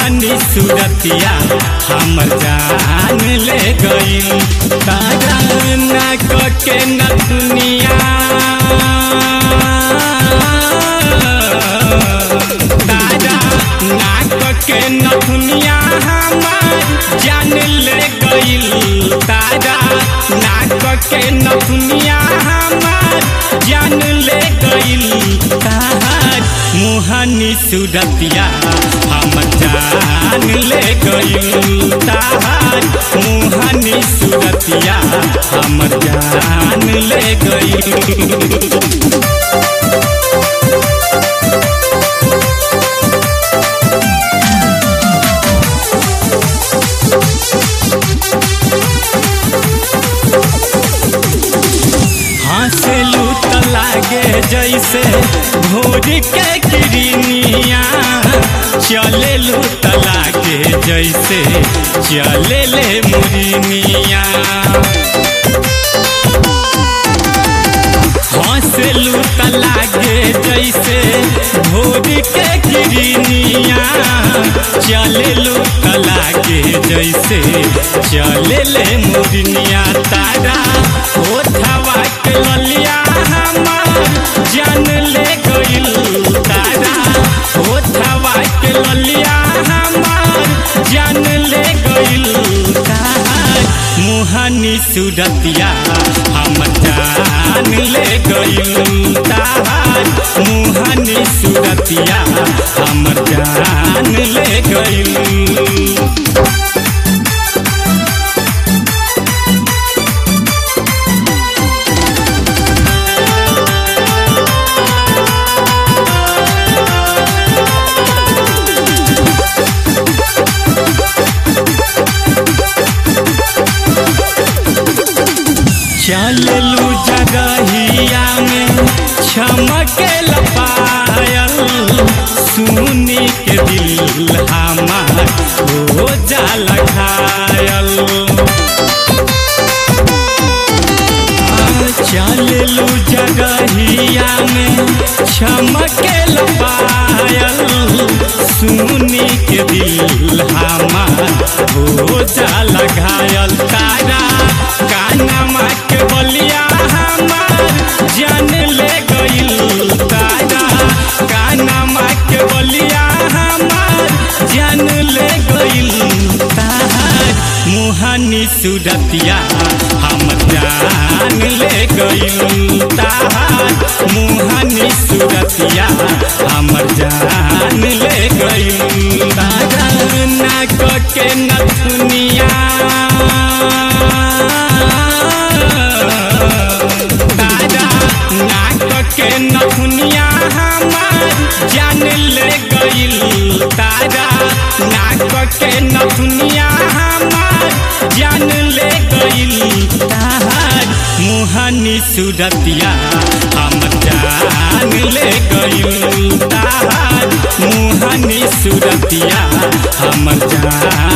मुहनी सूरतिया हमर जान ले गईल तारा नाक के नथुनिया तारा नाक के नथुनिया हमर जान ले गईल तारा नाक के नथुनिया हमर जान ले गईल तार मुहनी सूरतिया हम जान ले गईल तार मुहनी सूरतिया हम जान ले गईल हंसलू त लागे जैसे भोर के किरनिया चलेलू त लागे जैसे चले ले मुरनिया हंसलू त लागे जैसे भोर के किरनिया चलेलू त लागे जैसे चले ले मुरनिया तारा ओठवा के ललिया हमार जान ले गईल तारा ओठवा के ललिया हमार जान ले गईल तार मुहनी सूरतिया हम जान ले गईल तार मुहनी सूरतिया हम जान ले गईल चललू जगहिया में छमके लपायल सुनी के दिल हमार हो जाला घायल चललू जगहिया में छमके लपायल सुनी के दिल हमार हो जाला घायल तारा कानमा के बलिया हमार जान ले गईल तारा कानमा के बलिया हमार जान ले गईल तार मुहनी सूरतिया हम जान ले गईल तार मुहनी सूरतिया हमर जान ले गईल तारा नाक के नथुनिया तारा नाक के नथुनिया हमार जान ले गईल तारा नाक के नथुनिया हमार जान ले गईल तार मुहनी सूरतिया हम जान ले गईल तार मुहनी सूरतिया हम जान